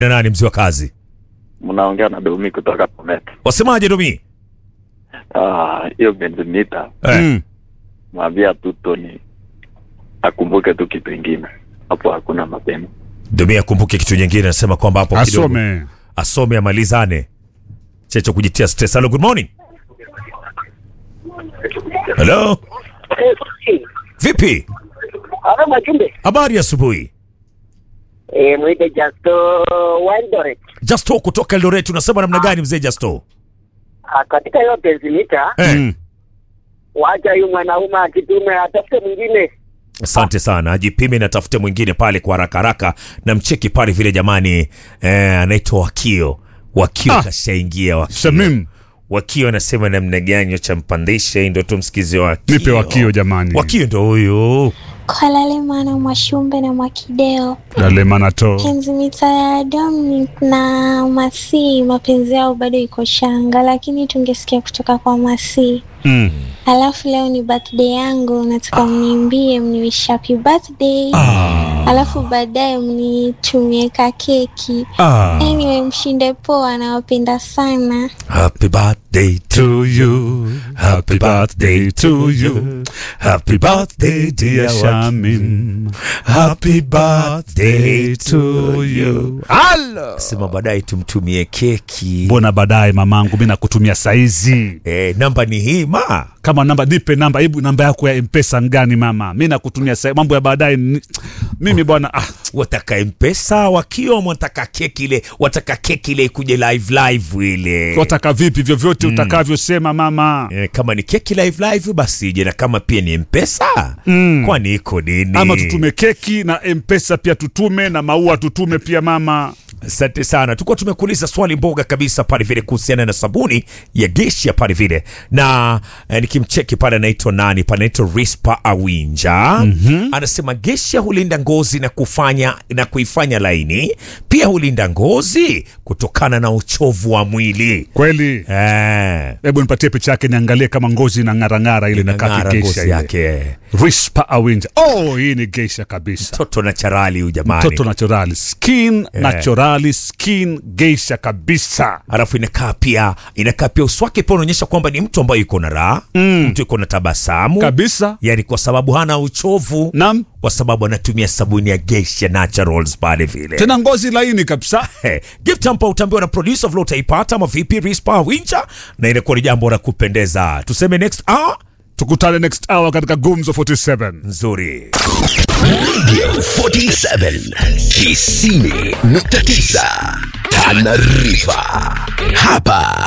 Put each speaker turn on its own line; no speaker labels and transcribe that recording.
na nani mzee wa kazi?
mnaongea na Domi kutoka Bomet.
Wasemaje Domi?
Ah, hiyo benzimita
Eh.
Mm.
mwambia tu Tony akumbuke tu kitu ingine hapo, hakuna mapenzi.
Domi akumbuke kitu nyingine, anasema kwamba hapo kidogo
Asome.
asome amalizane, checho kujitia stress. Hello, good morning. Hello, vipi?
Halo Mwachumbe.
Habari ya asubuhi.
Eh, mwite Justo Wandoret.
Justo kutoka Eldoret, unasema namna gani mzee Justo?
Ah, katika hiyo penzimita
Eh.
Mm.
wacha huyu mwanaume akitume atafute mwingine.
Asante sana, ajipime na tafute mwingine pale kwa haraka haraka, na mcheki pale vile jamani. Eh, anaitwa Wakio. Wakio
Ah.
kashaingia. Wakio.
Shamim.
Wakio anasema namna gani champandisha, hii ndo tumsikize Wakio.
Nipe wakio jamani.
Wakio ndo huyu.
Kwalalemana Mwashumbe na Mwakideo,
Dale manato.
penzi mita ya Dominic na Masi, mapenzi yao bado iko shanga, lakini tungesikia kutoka kwa Masi.
Mm.
Alafu leo ni birthday yangu, nataka mniimbie, mniwish happy birthday, alafu baadaye mnitumie ka keki.
Ah.
Anyway, mshinde poa, nawapenda sana.
Happy birthday to
To you. Happy birthday to you. Happy birthday dear Shamim. Happy birthday to you. Hello.
sema baadaye tumtumie keki.
Mbona baadaye mamangu mimi nakutumia saizi.
Eh, namba ni hii ma.
Kama namba nipe namba, hebu namba yako ya M-Pesa ngani mama? Mimi nakutumia saizi. Mambo ya baadaye ni- mimi bwana ah,
Wataka mpesa Wakio, wataka keki ile, wataka keki ile ikuje live live ile.
wataka vipi vyovyote utakavyosema mama.
Eh, kama ni keki live live basi ije, na kama pia ni mpesa
Mm.
kwani iko nini?
Ama tutume keki na M-Pesa pia tutume na maua tutume pia mama.
Asante sana, tulikuwa tumekuuliza swali mboga kabisa pale vile kuhusiana na sabuni ya Geisha pale vile, na eh, nikimcheki pale anaitwa nani pale, anaitwa Rispa Awinja anasema Geisha hulinda ngozi na kufanya na kuifanya laini, pia hulinda ngozi kutokana na uchovu wa mwili
Kweli.
eh,
Hebu nipatie picha yake niangalie kama ngozi na ng'arang'ara ile na
inang'ara
kaki geisha
ngozi
ile.
yake,
Rispa Awinja. Oh, hii ni geisha kabisa.
toto na charali huyu jamani.
Toto naturali. Skin naturali, skin geisha kabisa.
alafu inakaa pia inakaa pia uso wake pia unaonyesha kwamba ni mtu ambaye yuko na raha mtu yuko na tabasamu
Kabisa.
yani kwa sababu hana uchovu
Naam.
kwa sababu anatumia sabuni ya Geisha Naturals pale vile
Tena ngozi laini kabisa.
Hey, gift hampa utaambiwa na producer vile utaipata ama vipi Rispa Wincha na inakuwa ni jambo la kupendeza tuseme next hour
Tukutane next hour katika Gumzo 47.
nzuri
47 Kisini nukta tisa Tanarifa hapa